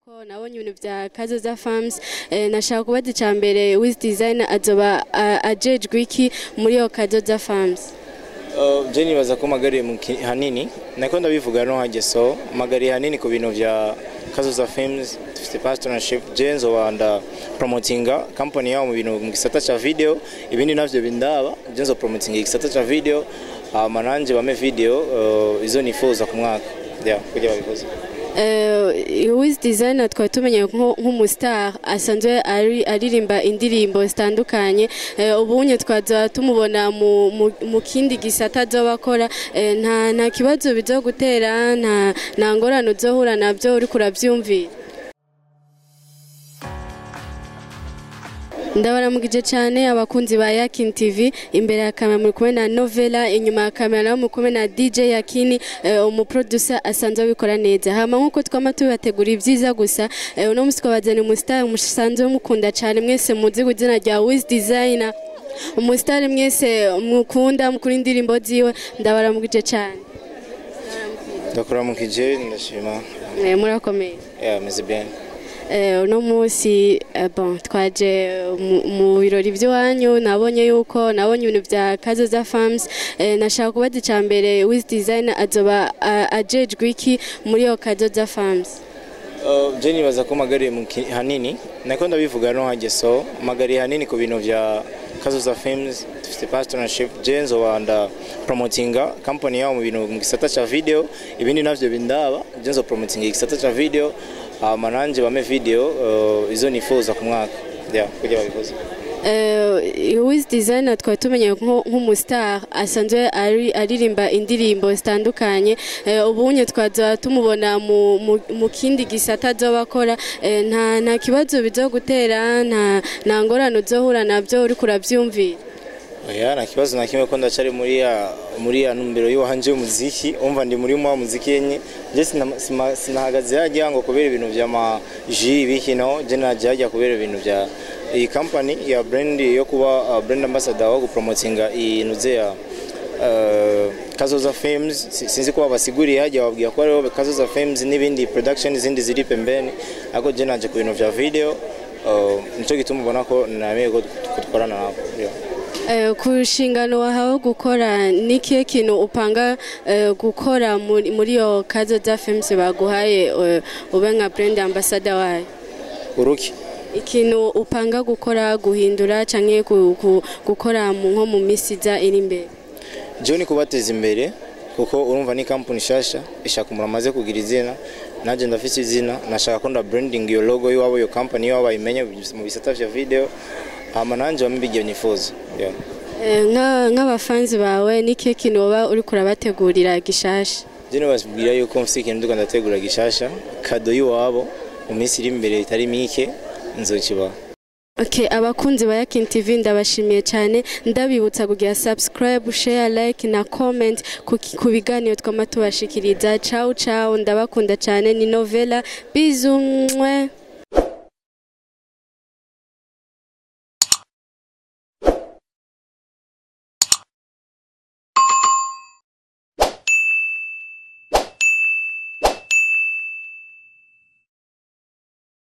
ko nabonye ibintu vya kazoza farms eh, nashaka kubaza ica mbere wiz design azoba a- ajejwe iki muri iyo kazoza farms Uh, je nibaza ko magariye mu ki- hanini nako ndabivuga no hageso magariye hanini ku bintu vya kazoza films dufite partnership je nzoba nda promotinga company yabo mu bintu mu gisata ca video ibindi navyo bindaba je nzo promotinga igisata ca video hama nanje bame video uh, izo nifuza ku mwaka yeah kugira babikoze Eh, wiz design twari tumenye nko- nk'umustar asanzwe ari- aririmba indirimbo zitandukanye Eh, ubunye twaza tumubona mu- mu- mu kindi gisata azoba akora Eh, nta nta kibazo bizogutera nta nta ngorane uzohura navyo uriko uravyumvira ndabaramukije cyane abakunzi ba Yakin TV imbere ya kamera muri kumwe na Novela inyuma ya kamera naho muri kumwe na DJ Yakini eh, umuproducer asanzwe abikora neza hama nkuko twama tubategura ibyiza gusa eh, uno musi twabazana umustar musanzwe mukunda cyane mwese muzi izina rya Wiz Designer umustar mwese mukunda mukuri indirimbo ziwe ndabaramukije cyane ndakuramukije ndashima Eh, murakomeye yeah meze bien Eh, uno munsi eh, bon twaje mu- mu birori by'iwanyu nabonye yuko nabonye ibintu vya kazoza farms eh, nashaka kubaza ica mbere wiz design azoba a- ajejwe iki muri iyo kazoza farms Uh, je nibaza ko magariye mu ki- hanini nako ndabivuga no hageso magariye hanini ku bintu vya kazoza films dufite partnership je nzoba nda promotinga company yabo mu bintu mu gisata ca video ibindi navyo bindaba je nzo promotinga igisata ca video hama nanje bame video uh, izo nifuza ku mwaka yeah kugira babikoze Eh, wiz design twari tumenye nko- nk'umustar asanzwe ari- aririmba indirimbo zitandukanye Eh, ubunye twaza tumubona mu- mu- mu kindi gisata azoba akora Eh, nta nta kibazo bizogutera nta nta ngorane uzohura navyo uriko uravyumvira oya nta kibazo na kimwe ko ndacari muri ya muri ya numbero y'uwanje y'umuziki umva ndi muri wa muziki yenye je sina- sima- sinahagaze hajya ngo kubera ibintu vya ma ji ibiki no je naje hajya kubera ibintu vya iyi company ya brand yo kuba uh, brand ambassador wo gupromotinga iyi nuze ya uh, Kazoza Films Si- sinzi ko babasiguriye hajya babwiye ko ariho Kazoza Films n'ibindi production zindi ziri pembeni ariko je naje ku bintu vya video uh, nico gituma ubona ko nameye ko ko dukorana nabo yeah. Eh, ku nshingano wahawe gukora ni kihe kintu upanga eh, gukora muri muri iyo kazoza films baguhaye eh, ube nka brand ambassador wayo uruki ikintu upanga gukora guhindura canke gu- gu- gukora mu- nko mu misi iza iri imbere jewe ni kubateza imbere kuko urumva ni kampani nshasha ishaka umuntu amaze kugira izina nanjye ndafise izina nashaka ko nda branding iyo logo y'iwabo iyo company y'iwabo bayimenye mu bisata vya video hama nanjye bamwe bigiye nifuza yeah. Eh, nka- nk'abafanzi bawe ni kihe kintu woba uriko urabategurira gishasha je nibasubwira yuko mfise ikintu ndiko ndategura gishasha kado y'iwabo mu minsi iri imbere itari mike nzokibaha Okay, abakunzi ba Yakin TV ndabashimiye cyane ndabibutsa kugira subscribe, share, like na comment ku ku biganiro twama tubashikiriza. Ciao ciao, ndabakunda cyane ni Novela. Bisous. mwah.